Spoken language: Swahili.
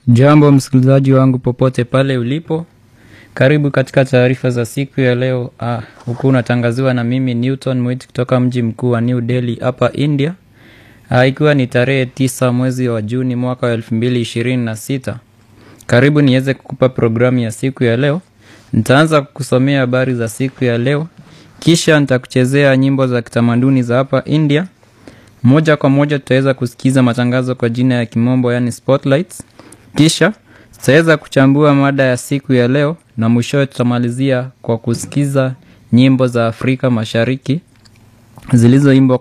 Jambo msikilizaji wangu popote pale ulipo, karibu katika taarifa za siku ya leo. Ah, huku unatangaziwa na mimi Newton Mwiti kutoka mji mkuu wa New Delhi hapa India. Ah, ikiwa ni tarehe tisa mwezi wa Juni mwaka wa elfu mbili ishirini na sita. Karibu niweze kukupa programu ya siku ya leo. Nitaanza kukusomea habari za siku ya leo, kisha nitakuchezea nyimbo za kitamaduni za hapa India. Moja kwa moja tutaweza kusikiza matangazo kwa jina ya kimombo, yani spotlights. Kisha tutaweza kuchambua mada ya siku ya leo na mwishowe tutamalizia kwa kusikiza nyimbo za Afrika Mashariki zilizoimbwa